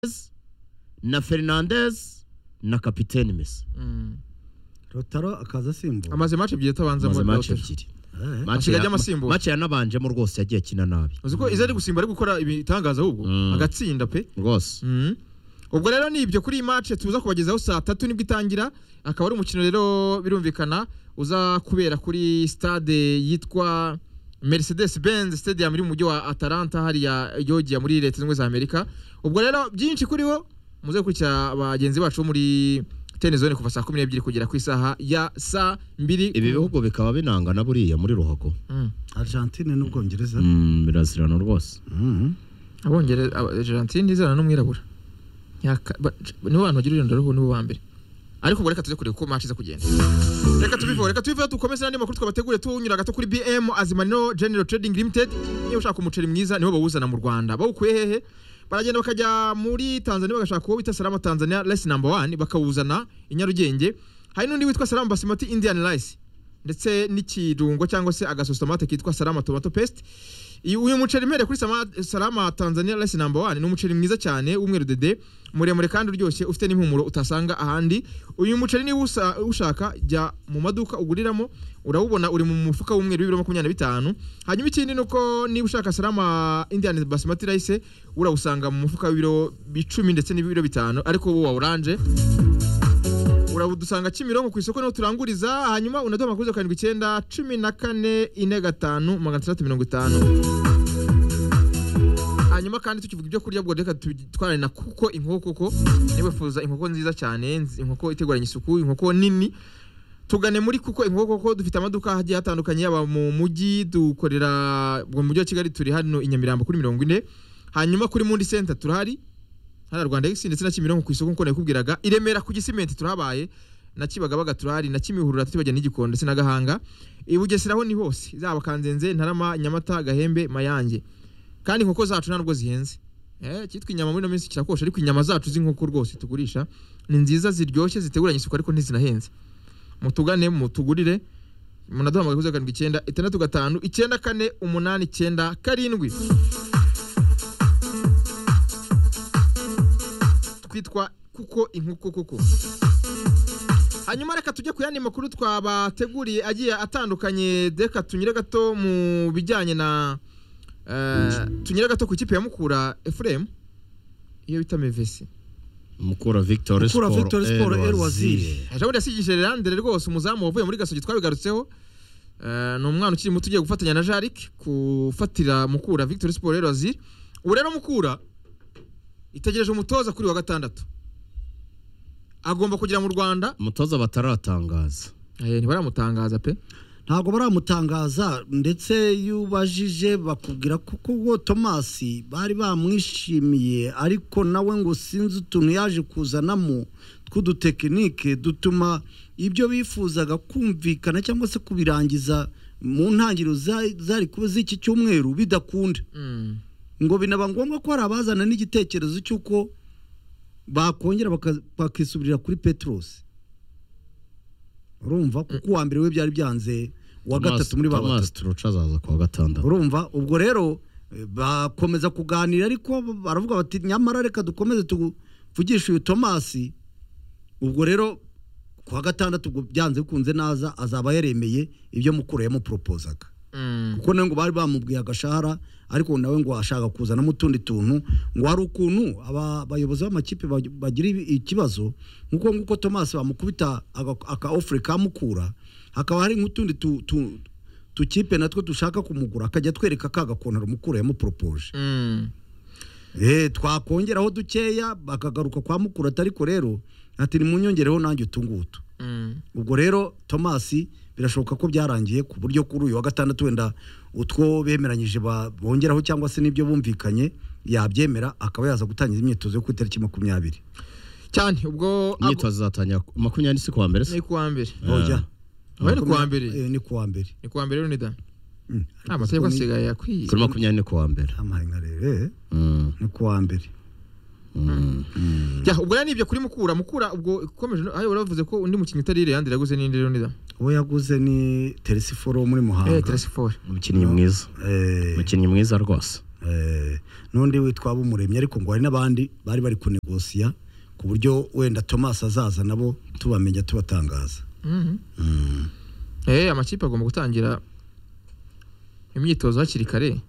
Fernandes, na Fernandes na kapiteni Messi rotaro akaza asimbuye amaze match ebyiri atabanza amaze mu match Dortmund. ebyiri Eh, Asigaye ajya amasimbura. match yanabanjemo rwose yagiye akina nabi uzi ko izo ari gusimba ari gukora ibitangaza ahubwo Mm. agatsinda pe rwose Mhm. ubwo rero ni ibyo kuri iyi match tuza kubagezaho saa tatu nibwo itangira akaba ari umukino rero birumvikana uza kubera kuri stade yitwa Mercedes Benz Stadium iri mu mujyi wa Atlanta hariya Georgia muri leta zunze ubumwe za Amerika ubwo rero byinshi kuri wo muze gukurikira bagenzi bacu bo muri tenezone kuva saa kumi n'ebyiri kugera ku isaha ya saa mbiri ibi bihugu bikaba binangana buriya muri ruhago Mm. Argentine n'Ubwongereza Mm, birazirana rwose Mhm. abongereza aba- Argentine izana n'umwirabura Nyaka- ba- nibo bantu bagira urundo ruhu nibo ba mbere ariko ubwo reka tuze kureba uko match iza kugenda reka tubiveho reka tubiveho dukomeze n'andi makuru twabategure tunyura gato kuri BM Azimaniro General Trading Limited niba ushaka umuceri mwiza nibo bawuzana mu Rwanda bawukuye hehe baragenda bakajya muri Tanzania bagashaka uwo bita Salama Tanzania Rice number one bakawuzana i Nyarugenge hari n'undi witwa Salama Basmati Indian Rice ndetse n'ikirungo cyangwa se agasositomate kitwa Salama Tomato Paste iyi- uyu muceri mbere kuri Sama- Salama Tanzania Rice number one ni umuceri mwiza cyane w'umweru dede muremure kandi uryoshye ufite n'impumuro utasanga ahandi uyu muceri niba usa- ushaka jya mu maduka uguriramo urawubona uri mu mufuka w'umweru w'ibiro makumyabiri na bitanu hanyuma ikindi ni uko niba ushaka Salama Indian Basmati Rice urawusanga mu mufuka w'ibiro icumi ndetse n'ibiro bitanu ariko wo wa oranje uradusanga Kimironko ku isoko niho turanguriza hanyuma unaduha amakuru zeru karindwi icyenda cumi na kane ine gatanu magana atandatu mirongo itanu hanyuma kandi tukivuga ibyo kurya bwo reka tubitwarane na kuko inkoko koko niba wifuza inkoko nziza cyane nzi- inkoko iteguranye isuku inkoko nini tugane muri kuko inkoko koko dufite amaduka hagiye hatandukanye yaba mu mujyi dukorera mu mujyi wa kigali turi hano i nyamirambo kuri mirongo ine hanyuma kuri mundi center turahari hariya Rwanda X ndetse na Kimironko ku isoko nkuko nakubwiraga i Remera ku Gisimenti turahabaye na Kibagabaga turahari na Kimihurura tutibajya n'Igikondo ndetse na Gahanga i Bugesera ho ni hose zaba Kanzenze Ntarama Nyamata Gahembe Mayange kandi inkoko zacu ntabwo zihenze eh cyitwa inyama muri no minsi kirakosha ariko inyama zacu z'inkoko rwose tugurisha ni nziza ziryoshye ziteguranye isuku ariko ntizinahenze mutugane mutugurire munaduha amagaruzo karindwi icyenda itandatu gatanu icyenda kane umunani icyenda karindwi twitwa kuko inkoko kuko hanyuma reka tujye ku yandi makuru twabateguriye agiye atandukanye reka tunyure gato mu bijyanye na eh, tunyure gato ku ikipe ya mukura efuremu iyo bita mevesi mukura victor Mukura Sport, Victor Sport, El El Waziri. Waziri. jambo yasigije lerandere rwose umuzamu wavuye muri gasogi twabigarutseho Eh, ni umwana ukiri muto ugiye gufatanya na jarik gufatira mukura victor siporo rero aziri ubu rero mukura itegereje umutoza kuri wa gatandatu agomba kugera mu rwanda umutoza bataratangaza Eh, ntibaramutangaza pe ntabwo baramutangaza ndetse yubajije bakubwira ko ubwo tomasi bari bamwishimiye ariko nawe ngo sinzi utuntu yaje kuzanamo tw'udutekinike dutuma ibyo bifuzaga kumvikana cyangwa se kubirangiza mu ntangiriro za- zari kuba z'iki cyumweru bidakunda Mm. ngo binaba ngombwa ko hari abazana n'igitekerezo cy'uko bakongera baka- bakisubirira kuri peterose urumva kuko uwa mbere we byari byanze uwa gatatu muri ba batatu turuca azaza kuwa gatandatu urumva ubwo rero eh, bakomeza kuganira ariko baravuga bati nyamara reka dukomeze tuvugishe uyu tomasi ubwo rero kuwa gatandatu ubwo byanze bikunze naza azaba yaremeye ibyo mukuru yamuporopozaga Mm. kuko nawe ngo bari bamubwiye agashahara ariko nawe ngo ashaka kuzanamo utundi tuntu ngo hari ukuntu aba- abayobozi b'amakipe bag- bagira ibi- ikibazo nk'uko nk'uko tomasi bamukubita aga- aka ofure kamukura hakaba hari nk'utundi tu- tu- tukipe natwo dushaka kumugura akajya atwereka ka gakontaro mukura yamuporopoje Mm. Eh, twakongeraho dukeya bakagaruka kwa mukura atariko rero ati nimunyongereho nanjye utungutu Mm. ubwo rero tomasi birashoboka ko byarangiye ku buryo kuri uyu wa gatandatu wenda utwo bemeranyije ba- bongeraho cyangwa se n'ibyo bumvikanye yabyemera akaba yaza gutangiza imyitozo yo ku itariki makumyabiri cyane ubwo imyitozo izatangira ku- makumyabiri n'isi kuwa mbere se ni kuwa mbere oya Oya, ni kuwa Makumya- mbere. eh, ni kuwa mbere ni kuwa mbere rero nida Mm. nta mategeko asigaye akwiye kuri makumyabiri n'ine kuwa mbere amarenga rero eh, Mm, ni kuwa mbere mm. Ya, ubwo rero nibyo kuri mukura mukura ubwo ikomeje no- ayo waravuze ko undi mukinnyi utari yandira yaguze n'indi rero nida uwo yaguze ni teresiforo wo muri eh muhanga teresi fore umukinnyi mwiza Eh, umukinnyi mwiza rwose Eh, n'undi witwa Bumuremyi ariko ngo hari n'abandi bari bari kunegosiya ku buryo wenda Thomas azaza nabo tubamenya tubatangaza Mhm. Mm. Eh, amakipe agomba gutangira imyitozo hakiri kare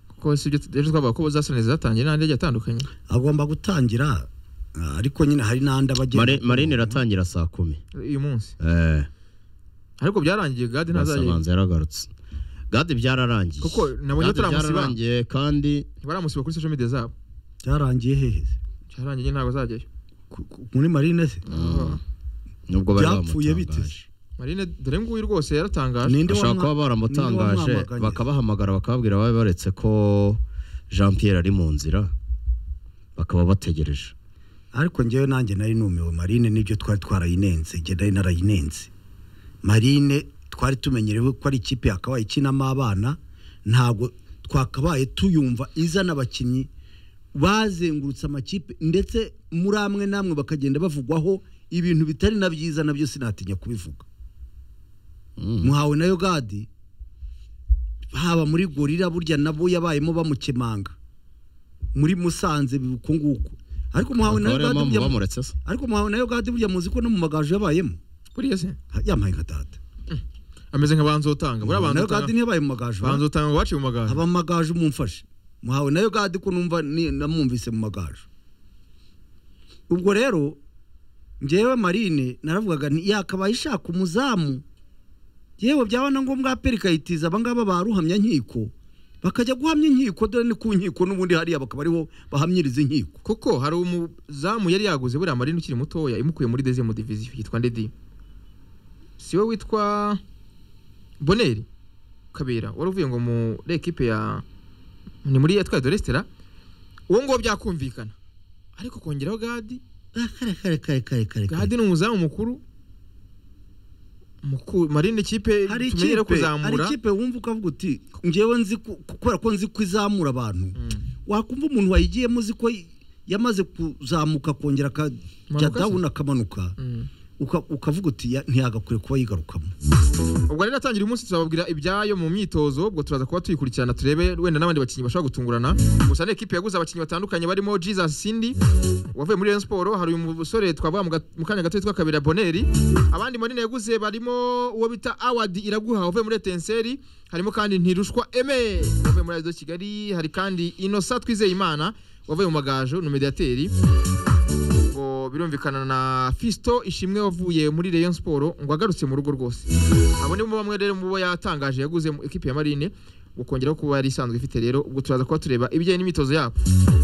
kuko si ibyo ejo twavuga ko bazasoni zatangiye n'andi agiye atandukanye agomba gutangira ah, ariko nyine hari n'andi aba agenda Mare- marine iratangira saa kumi uyu munsi eh ariko byarangiye gadi ntazajya basabanza yaragarutse gade byararangiye kuko nabonye Gade bataramusiba byararangiye kandi baramusiba kuri social media zabo byarangiye hehe se? cyarangiye nyine ntabwo azajyayo Ku- ku- muri marine se mm, nubwo bari byapfuye bite bamutangaje marine dore nguyu rwose yaratangaje Ninde bashobora wamwa- kuba baramutangaje ninde wamwamaganye? bakabahamagara bakababwira babe baretse ko jean pierre ari mu nzira bakaba bategereje ariko njyewe nanjye nari numiwe marine nibyo twari twarayinenze njye nari narayinenze marine twari tumenyerewe ko ari ikipe yakabaye ikinamo abana ntabwo twakabaye tuyumva izana abakinnyi bazengurutse amakipe ndetse muri amwe n'amwe bakagenda bavugwaho ibintu bitari na byiza nabyo sinatinya kubivuga Mm. muhawe na yogadi haba muri gorira burya nabo yabayemo bamukemanga muri musanze uku nguku ariko muhawe na Bakaba ariyo mpamvu yogadi burya bamuretse se ariko muhawe na yogadi burya muzi ko no mu magaju yabayemo buriya se Ha, yampaye nka data ameze nka banzotanga buriya Muhawe na yogadi banzotanga ntiyabaye mu magaju ba? banzotanga ngo baciye mu magare aba mu magaju mumfashe muhawe na yogadi ko numva ni- namwumvise mu magaju ubwo rero njyewe marine naravugaga nti yakabaye ishaka umuzamu yewe byaba na ngombwa aperi ikayitiza abangaba baruhamya nkiko bakajya guhamya inkiko dore ni ku nkiko n'ubundi hariya bakaba ariho bahamyiriza inkiko kuko hari umuzamu yari yaguze buriya marine ukiri mutoya imukuye muri deuxième division yitwa ndedi si we witwa boneri kabera wari uvuye ngo muri ekipe ya ni muri yatwaye doresitera uwo nguwo byakumvikana ariko kongeraho gadi Ah, kare kare kare kare kare kare gadi ni umuzamu mukuru Muku- marine ikipe tumenyere hari ikipe hari kuzamura ikipe wumva ukavuga uti ngewe nzi ku- kubera ko nzi ko izamura abantu Mm. wakumva umuntu wayigiyemo uzi ko yamaze kuzamuka akongera akajya Manuka se? dawuni akamanuka Mm. uka- ukavuga uti "Ya- ntiyagakwiye kuba yigarukamo ubwo rero atangira umunsi tuzababwira ibyayo mu myitozo ubwo turaza kuba tuyikurikirana turebe wenda n'abandi bakinnyi bashobora gutungurana gusa ni ekipi yaguze abakinnyi batandukanye barimo jesus sindi wavuye muri Rayon Sport hari uyu musore twavuga mu ga- mu kanya gato witwa kabira boneri abandi manini yaguze barimo uwo bita award iraguha wavuye muri etenseri harimo kandi ntirushwa eme wavuye muri radiyo kigali hari kandi inosa twizeye imana wavuye mu magaju ni umediateri ngo birumvikana na fisto ishimwe wavuye muri Rayon Sport ngo agarutse mu rugo rwose abo ni bo bamwe rero mu bo yatangaje yaguze mu ikipe ya marine ukongeraho kuba yari isanzwe ifite rero ubwo turaza kuba tureba ibijyanye n'imyitozo yabo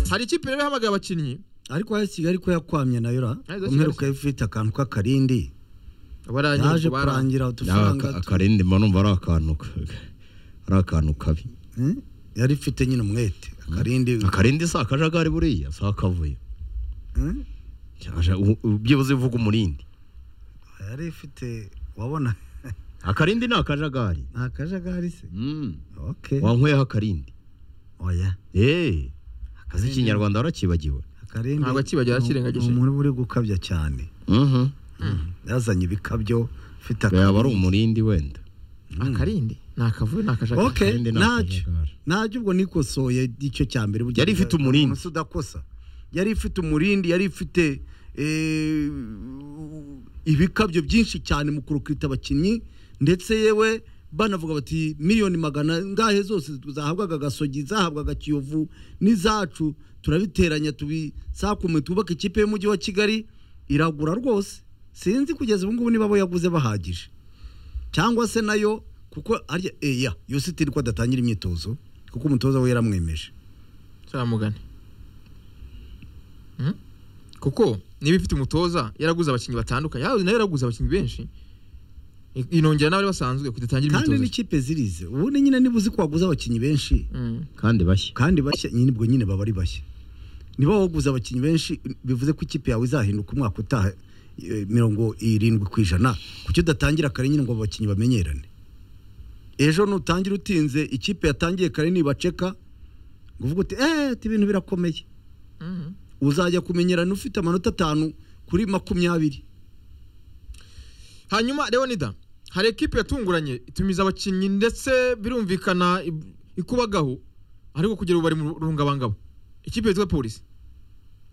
hari ikipe rero ihamagaye abakinnyi ariko AS Kigali ko yakwamye nayo ra Ari zo umperuka ifite akantu k'akarindi yaje abarangije barangije kurangira Ah, udufaranga aka- tu- akarindi mba numva ari akantu ka- ari akantu kabi Hmm? yari ifite nyine umwete akarindi akarindi si akajagari buriya si akavuyo Hmm? Cyaje- u- u- byibuze uvuga umurindi yari ifite wabona akarindi ni akajagari ni akajagari se Mm. okay wankweho akarindi oya eee akazi ikinyarwanda warakibagiwe akarindi Ntabwo akibagira, ni- yakirengagije. ni umuntu uri gukabya cyane Mhm. yazanye ibikabyo ufite yaba ari akarindi umurindi wenda akarindi ni akavuyo ni akajagari Okay, Akarindi ni ntacyo akajagari. ntacyo ubwo nikosoye icyo cya mbere burya Yari ifite nta- nta umurindi. muntu se udakosa yari ifite umurindi yari ifite eh, ibikabyo byinshi cyane mu kurukita abakinnyi ndetse yewe banavuga bati miliyoni magana ngahe zose zahabwaga agasogi zahabwaga kiyovu n'izacu turabiteranya tubisakume twubake ikipe y'umujyi wa kigali iragura rwose sinzi kugeza ubu ngubu niba abo yaguze bahagije cyangwa se nayo kuko arya eya yositiri ko adatangira imyitozo kuko umutoza we yaramwemeje turamugane Hmm? kuko niba ifite umutoza yaraguze abakinnyi batandukanye yawe nayo yaraguze abakinnyi benshi I- inongera n'abari basanzwe kudatangira kandi imyitozo n'ikipe zirize ubundi nyine niba uzi ko waguze abakinnyi benshi Mm. kandi bashya kandi bashya nyine ubwo nyine baba ari bashya niba waguze abakinnyi benshi bivuze ko ikipe yawe izahinduka umwaka utaha eh, mirongo irindwi ku ijana kuki udatangira kare nyine ngo abo bakinnyi bamenyerane ejo nutangira utinze ikipe yatangiye kare nibaceka ngo uvuge uti eee ati ibintu birakomeye Mhm. uzajya kumenyerana ufite amanota atanu kuri makumyabiri hanyuma leonida hari ekipe yatunguranye itumiza abakinnyi ndetse birumvikana ib- ikubagaho ariko kugera ubu bari mu rungabangabo ikipe yitwa polisi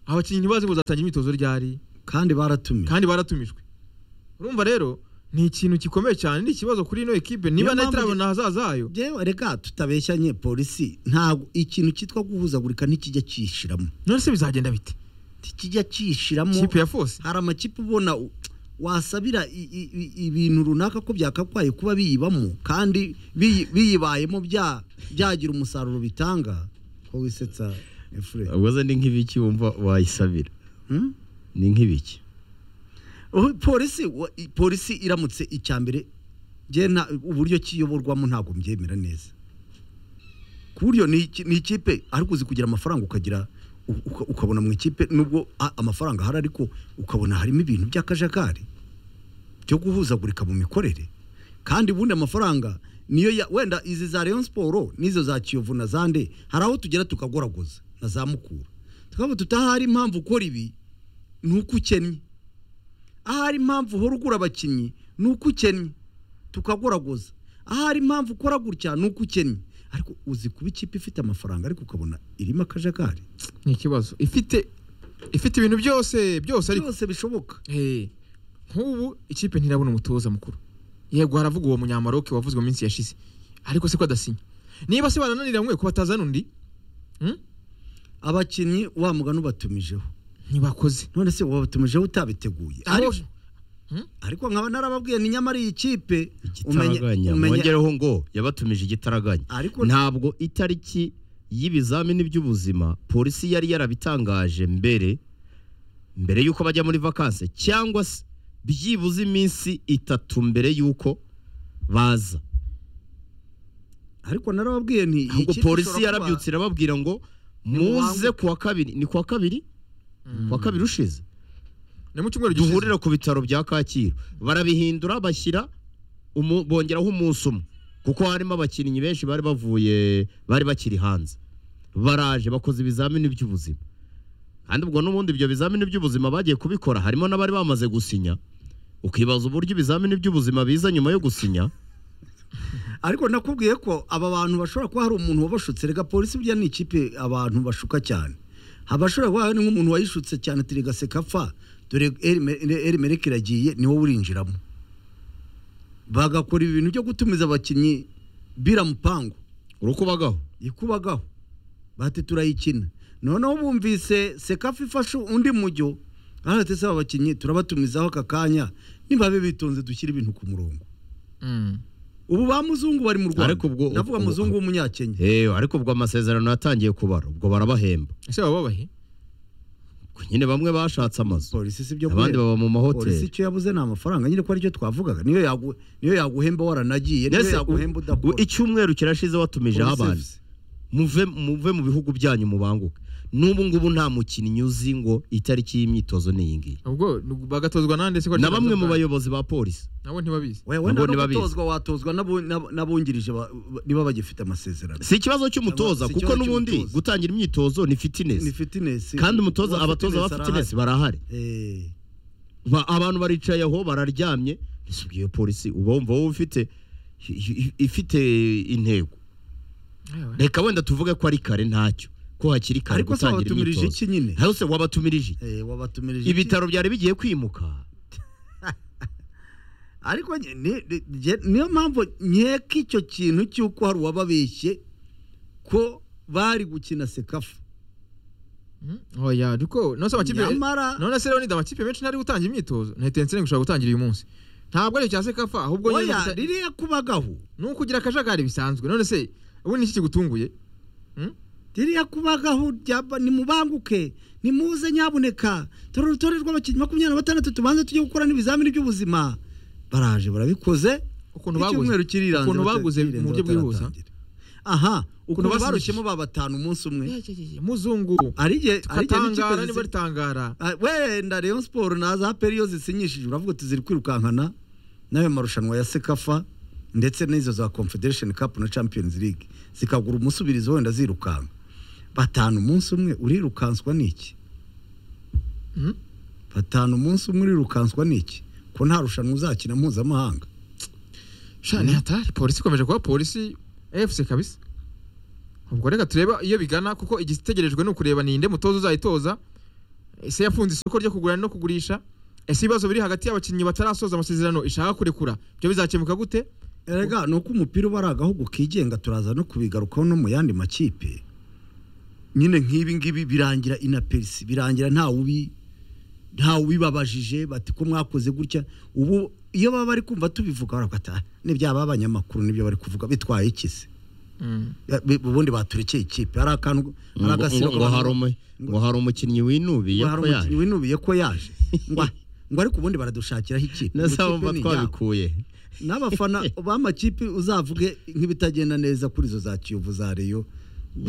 abakinnyi ntibazi ngo bazatangira imyitozo ryari kandi baratumiye kandi baratumijwe urumva rero ni ikintu gikomeye cyane ni ikibazo kuri ino ekipe niba Niyo nayo mpamvu itarabona ahazaza hayo Jewe reka tutabeshyanye polisi ntabwo ikintu cyitwa guhuzagurika ntikijya cyishiramo none se bizagenda bite ntikijya cyishiramo ikipe ya fose hari amakipe ubona u- wasabira i- i- i- ibintu runaka ko byakakwaye kuba biyibamo kandi biyi- biyibayemo bya byagira umusaruro bitanga ko wisetsa efure ubwo ze ni nk'ibiki wumva wayisabira Hmm? ni nk'ibiki Oh, polisi wa- i- polisi iramutse icya mbere njye nta- uburyo kiyoborwamo ntabwo mbyemera neza ku buryo ni iki- ni ikipe ariko uzi kugira amafaranga ukagira u- uka- ukabona mu ikipe nubwo a- amafaranga ahari ariko ukabona harimo ibintu by'akajagari byo guhuzagurika mu mikorere kandi ubundi amafaranga niyo ya- wenda izi za Rayon Sport n'izo za Kiyovu na zande hari aho tugera tukagoragoza na za Mukura tukaba tutahari impamvu ukora ibi ni uko ukennye ahari impamvu uhora ugura abakinnyi ni uko ukennye tukagoragoza ahari impamvu ukora gutya ni uko ukennye ariko uzi kuba ikipe ifite amafaranga ariko ukabona irimo akajagari ni ikibazo ifite ifite ibintu byose byose ariko byose bishoboka Eh, nk'ubu ikipe ntirabona umutoza mukuru yego haravuga uwo munyamaroke wavuzwe mu minsi yashize ariko se ko adasinya niba se banananira mwe ko batazana undi hmm? abakinnyi wa mugani ubatumijeho ntibakoze none se wabatumijeho utabiteguye ariko, Abo- ariko nkaba narababwiye ni nyamara iyi kipe umenya- igitaraganya umenya- mwongereho ngo yabatumije igitaraganya ariko ntabwo itariki y'ibizamini by'ubuzima polisi yari yarabitangaje mbere mbere y'uko bajya muri vakanse cyangwa se byibuze iminsi itatu mbere y'uko baza ariko narababwiye nti iyi ahubwo kipe polisi ishobora kuba- yarabyutse irababwira ngo muze Nimubanguke." kuwa kabiri ni kuwa kabiri kuwa kabiri ushize ni mu cyumweru gishize. duhurira ku bitaro bya kacyiru barabihindura bashyira umu- bongeraho umunsi umwe kuko harimo abakinnyi benshi bari bavuye bari bakiri hanze baraje bakoze ibizamini by'ubuzima kandi ubwo n'ubundi ibyo bizamini by'ubuzima bagiye kubikora harimo n'abari bamaze gusinya ukibaza uburyo ibizamini by'ubuzima biza nyuma yo gusinya ariko nakubwiye ko aba bantu bashobora kuba hari umuntu wabashutse reka polisi burya ni ikipe abantu bashuka cyane abashobora kuba hari nk'umuntu wayishutse cyane turi gasekapfa dore erimereke iragiye ni wowe urinjiramo bagakora ibintu byo gutumiza abakinnyi bira mupangu urukubagaho ikubagaho bati turayikina noneho bumvise sekafa ifashe undi mujyo ahantu se aba bakinnyi turabatumizaho aka kanya nibabe bitonze dushyire ibintu ku murongo Mm. ubu ba muzungu bari mu rwanda Ariko ubwo- ndavuga ubwo- muzungu w'umunyakenya Eh, ariko ubwo amasezerano yatangiye kubara ubwo barabahemba ese baba babahe Ubwo nyine bamwe bashatse amazu polisi si byo abandi guhemba. baba mu polisi mahoteli icyo yabuze ni amafaranga nyine ko aricyo twavugaga niyo yagu- niyo yaguhemba waranagiye niyo Mbese u- yaguhemba u- udakora icyumweru kirashize watumijeho Police abantu service. muve muve mu bihugu byanyu mubanguke n'ubu ngubu nta mukinnyi uzi ngo itariki y'imyitozwa ni iyi ngiyi ubwo ni- bagatozwa nande se ko na ari- bamwe mu bayobozi ba polisi nabo ntibabizi nabo Wewe nta no ntibabizi. gutozwa watozwa n'abo- n'abo- n'abungirije ba- niba bagifite amasezerano si ikibazo cy'umutoza Si ikibazo kuko n'ubundi cy'umutoza. gutangira imyitozo ni ni fitinesi fitinesi kandi umutoza abatoza ba fitinesi barahari Ba- abantu baricaye aho bararyamye nisubwiye polisi uba wumva wowe ufite i- i- ifite intego Ayawe. reka wenda tuvuge ko ari kare ntacyo ko hakiri kare ariko se gutangira wabatumirije imyitozo iki nyine nawe se wabatumirije iki? Eh, wabatumirije iki? ibitaro byari bigiye kwimuka ariko ni- ni- ni- nge- niyo mpamvu nkeka icyo kintu cy'uko hari uwababeshye ko bari gukina sekafa Mm. oya ariko none se amakipe nyamara none se Leonid amakipe menshi ntari gutangira imyitozo na Etincelles ngo ushobora gutangira uyu munsi ntabwo ari cya sekafa ahubwo nyine oya gusa- ririya kubagaho ni ukugira akajagari bisanzwe none se ubu ni iki kigutunguye ririya kubagaho ryaba- nimubanguke nimuze nyabuneka dore urutonde rw'abakinnyi makumyabiri na batandatu tubanza tujye gukora n'ibizamini by'ubuzima baraje barabikoze ukuntu baguze icyumweru kiriranze ukuntu baguze bata- mu buryo kirirenze bwihuse bataratangira. aha ukuntu basinyishije. barushyemo ba batanu umunsi umwe Eh, eh, eh, eh, muzungu hari igihe hari igihe n'ikipe tukatangara niba zisi- ritangara Ah, wenda Rayon Sport na za APR iyo zisinyishije uravuga uti ziri kwirukankana n'ayo marushanwa ya Sekafa ndetse n'izo za Confederation Cup na Champions League zikagura umusubirizo wenda zirukanka batanu umunsi umwe urirukanswa n'iki Hmm? batanu umunsi umwe urirukanswa n'iki ko nta rushanwa uzakina mpuzamahanga shani hatari polisi ikomeje kuba polisi efuse kabisa ubwo reka turebe iyo bigana kuko igitegerejwe ni ukureba ninde mutoza uzayitoza ese yafunze isoko ryo kugura no kugurisha ese ibibazo biri hagati y'abakinnyi batarasoza amasezerano ishaka kurekura ibyo bizakemuka gute erega ni uko umupira uba ari agahugu kigenga turaza no kubigarukaho no mu yandi makipe nyine nk'ibi ngibi birangira inaperisi birangira ntawubi ntawubibabajije bati ko mwakoze gutya ubu iyo baba bari kumva tubivuga baravuga ati "Ah, n'ibyaba abanyamakuru nibyo bari kuvuga bitwaye iki se Ya, bi- ubundi baturekeye ikipe hari akantu hari ngo agasiro ngo- ngo hari umu- ngo hari umukinnyi winubiye hari ko umukinnyi yaje winubiye ko yaje ngo ngo ariko ubundi baradushakiraho ikipe nasaba Mu mba kipe ni inyabo. twabikuye n'abafana b'amakipe uzavuge nk'ibitagenda neza kuri izo za kiyovu za reyo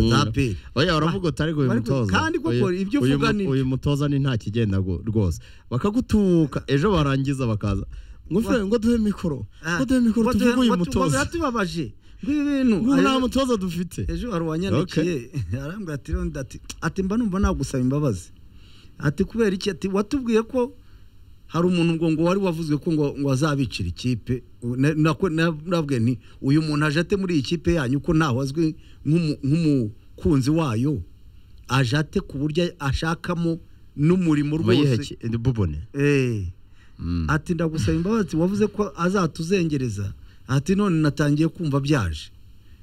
za peri oya uravuga utari ngo uyu Bari- mutoza kandi koko uyu- ibyo uyu uvuga mu- ni- uyu mutoza ni nta kigenda go- rwose bakagutuka ejo barangiza bakaza ngo fere ngo duhe mikoro ngo duhe mikoro tuvuge uyu mutoza tubabaje nk'ibi bintu ngo ubu nta ayo- mutoza dufite ejo hari uwanyandikiye arambwira ati "Rondi, ati ati mba numva nagusaba imbabazi ati kubera iki ati watubwiye ko hari umuntu ngo ngo wari wavuzwe ko ngo ngo azabicira ikipe U- na- nako- na- nabwiye nti uyu muntu aje ate muri iyi kipe yanyu ko ntaho azwi nk'umu- nk'umukunzi wayo aje ate ku buryo ashakamo n'umurimo rwose muyiheke bubone Eh. Mm. ati ndagusaba imbabazi wavuze ko azatuzengereza ati none natangiye kumva byaje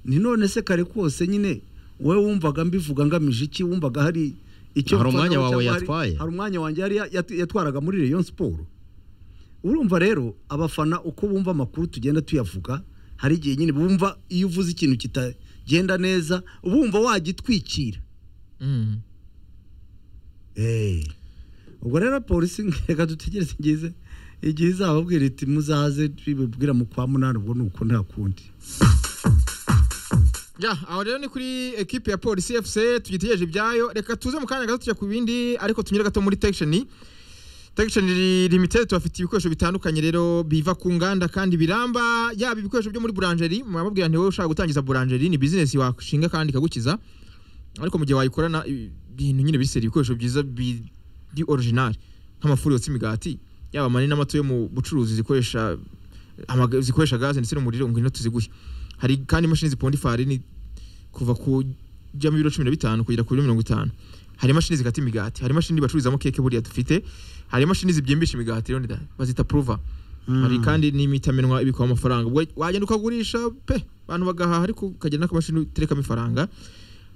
ni none se kare kose nyine wowe wumvaga mbivuga ngamije iki wumvaga hari icyo Hari mfanaho umwanya wawe cyangwa hari- yatwaye? hari umwanya wanjye yari yat- yatwaraga muri Rayon Sport urumva rero abafana uko bumva amakuru tugenda tuyavuga hari igihe nyine bumva iyo uvuze ikintu kitagenda neza bumva wagitwikira Mm. Eh. ubwo rero polisi reka dutegereze ngize igihe izababwira iti muzaze bibibwira mu kwa munani ubwo ni uko nta kundi Ya, aho rero ni kuri ekipe ya polisi efuse tugitegereje ibyayo reka tuze mu kanya gato tujya ku bindi ariko tunyure gato muri tekisheni tekisheni limitedi tubafitiye ibikoresho bitandukanye rero biva ku nganda kandi biramba yaba ibikoresho byo muri buranjeri mwababwira nti wowe ushaka gutangiza buranjeri ni bizinesi washinga kandi ikagukiza ariko mu gihe wayikorana i- ibintu nyine biseri ibikoresho byiza biri orijinali nk'amafuri yotsa imigati yaba manini n'amato yo mu bucuruzi zikoresha amaga- zikoresha gaze ndetse n'umuriro ngo ino tuziguhe hari kandi imashini ziponda ifarini kuva ku jyamo ibiro cumi na bitanu kugera ku biro mirongo itanu hari imashini zikata imigati hari imashini bacururizamo keke buriya dufite hari imashini zibyimbisha imigati rero ndida- bazita pruva hari kandi n'imitamenwa ibikwaho amafaranga ubwo wagenda ukagurisha pe abantu bagahaha ariko ukagenda n'akamashini uterekamo ifaranga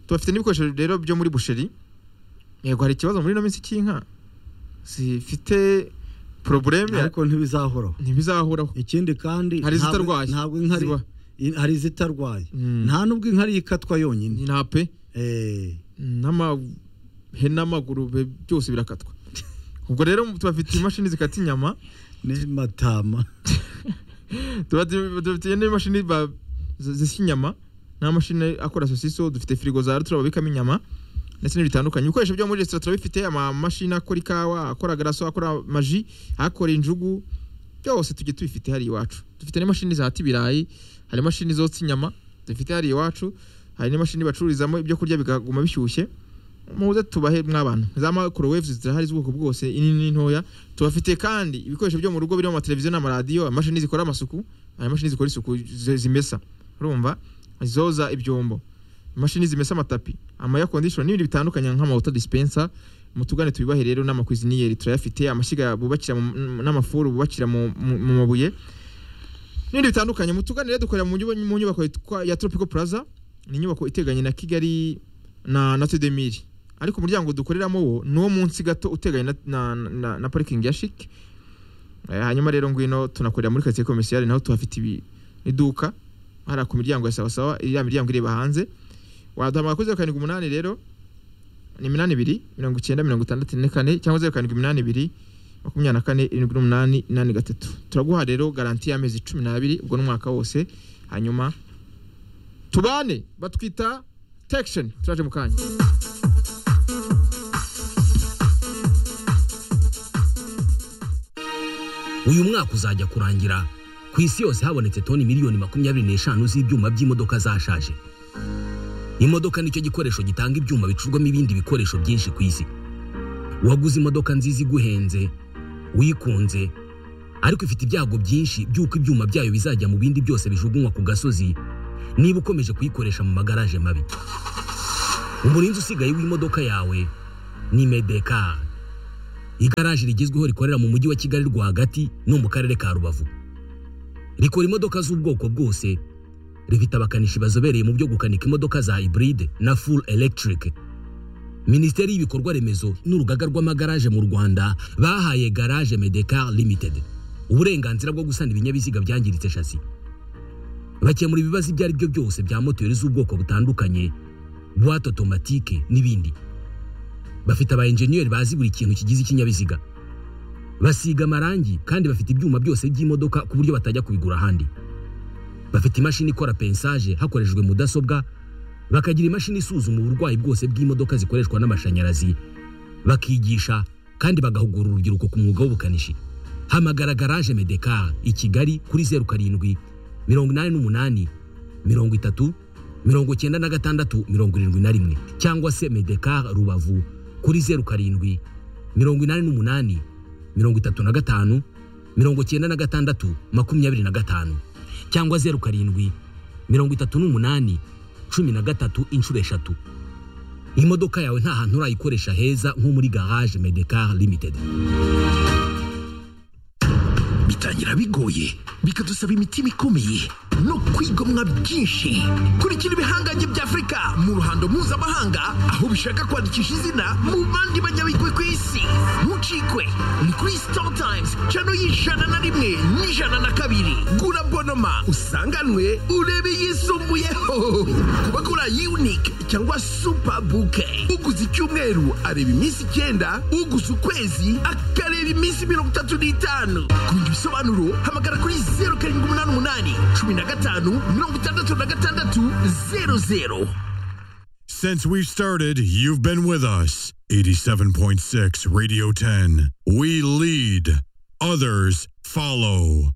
tubafite n'ibikoresho rero byo muri busheri yego hari ikibazo muri ino minsi cy'inka zifite porobuleme ariko ntibizahoraho ntibizahuraho ikindi kandi Hari ntabwo- izitarwaye. ntabwo inka ari- Ziba- i- hari izitarwaye Mm. nta nubwo inka ari ikatwa yonyine ni nta pe Eh. n'amahene n'amagurube byose birakatwa ubwo rero tubafitiye imashini zikata inyama n'imatama tuba- dufitiye n'imashini ba- zi- zisya inyama n'amashini akora sosiso dufite firigo za rutura babikamo inyama ndetse n'ibindi bitandukanye ibikoresho byo muri resitora turabifite amamashini akora ikawa akora garaso akora amaji akora injugu byose tujye tubifite hariya iwacu dufite n'imashini zihata ibirayi hari imashini zotsa inyama dufite hariya iwacu hari n'imashini bacururizamo ibyo kurya bikaguma bishyushye muze tubahe mw'abantu za microwave zirahari z'ubwoko bwose inini n'intoya tubafite kandi ibikoresho byo mu rugo birimo amateleviziyo n'amaradiyo imashini zikora amasuku hari imashini zikora isuku zi- zimesa urumva zoza ibyombo imashini zimesa amatapi ama air conditioner n'ibindi bitandukanye nk'amawuta dispenser mutugane tubibahe rero n'amakuziniyeri turayafite amashyiga bubakira mu- n'amafuru bubakira mu mu- mu mabuye n'ibindi bitandukanye mutugane rero dukorera mu nyuba- mu nyubako yitwa- ya tropical plaza ni inyubako iteganye na kigali na na tudemiri ariko umuryango dukoreramo wo ni uwo munsi gato uteganye na, na, na, na parikingi ya shike Eh, hanyuma rero ngwino tunakorera muri karitsiye komisiyari naho tuhafite ibi- iduka hariya ku miryango ya sawasawa iriya miryango ireba hanze waduhamagara kuri zeru karindwi umunani rero ni iminani ibiri mirongo icyenda mirongo itandatu na kane cyangwa zeru karindwi iminani ibiri makumyabiri na kane irindwi n'umunani inani gatatu turaguha rero garanti y'amezi cumi n'abiri ubwo n'umwaka wose hanyuma tubane batwita tekisheni turaje mu kanya uyu mwaka uzajya kurangira ku isi yose habonetse toni miliyoni makumyabiri n'eshanu z'ibyuma by'imodoka zashaje imodoka nicyo gikoresho gitanga ibyuma bicurwamo ibindi bikoresho byinshi ku isi waguze imodoka nziza iguhenze wikunze ariko ifite ibyago byinshi by'uko ibyuma byayo bizajya mu bindi byose bijugunywa ku gasozi niba ukomeje kuyikoresha mu magaraje mabi umurinzi usigaye w'imodoka yawe ni medeka igaraje rigezweho rikorera mu mujyi wa kigali rwagati no mu karere ka rubavu rikora imodoka z'ubwoko bwose rifite abakanishi bazobereye mu byo gukanika imodoka za hybride na full electric minisiteri y'ibikorwa remezo n'urugaga rw'amagaraje mu rwanda bahaye garage medecar limited uburenganzira bwo gusana ibinyabiziga byangiritse shasi bakemura ibibazo ibyo ari byo byose bya moteri z'ubwoko butandukanye buwate otomatike n'ibindi bafite aba enjeniyeri bazi buri kintu kigize ikinyabiziga basiga amarangi kandi bafite ibyuma byose by'imodoka ku buryo batajya kubigura ahandi bafite imashini ikora pensaje hakoreshejwe mudasobwa bakagira imashini isuzuma uburwayi bwose bw'imodoka zikoreshwa n'amashanyarazi bakigisha kandi bagahugura urubyiruko ku mwuga w'ubukanishi hamagara garaje medeka i kigali kuri zeru karindwi mirongo inani n'umunani mirongo itatu mirongo icyenda na gatandatu mirongo irindwi na rimwe cyangwa se medeka rubavu kuri zeru karindwi mirongo inani n'umunani mirongo itatu na gatanu mirongo icyenda na gatandatu makumyabiri na gatanu cyangwa zeru karindwi mirongo itatu n'umunani cumi na gatatu inshuro eshatu imodoka yawe nta hantu urayikoresha heza nko muri garage medekar limited bitangira bigoye bikadusaba imitima ikomeye no kwigomwa byinshi kurikira ibihangange bya afurika mu ruhando mpuzamahanga aho bishaka kwandikisha izina mu bandi banyabigwi ku isi ntucikwe ni kuri sitari tayimuzi cano y'ijana na rimwe n'ijana na kabiri gura bonoma usanganwe urebe yisumbuyeho kuba gura yunike cyangwa supa buke uguze icyumweru areba iminsi icyenda uguze ukwezi akareba iminsi mirongo itatu n'itanu kumenya ibisobanuro hamagara kuri zeru karindwi umunani umunani cumi na gatanu mirongo itandatu na gatandatu zeru zeru Since we started, you've been with us. 87.6 Radio 10. We lead, others follow.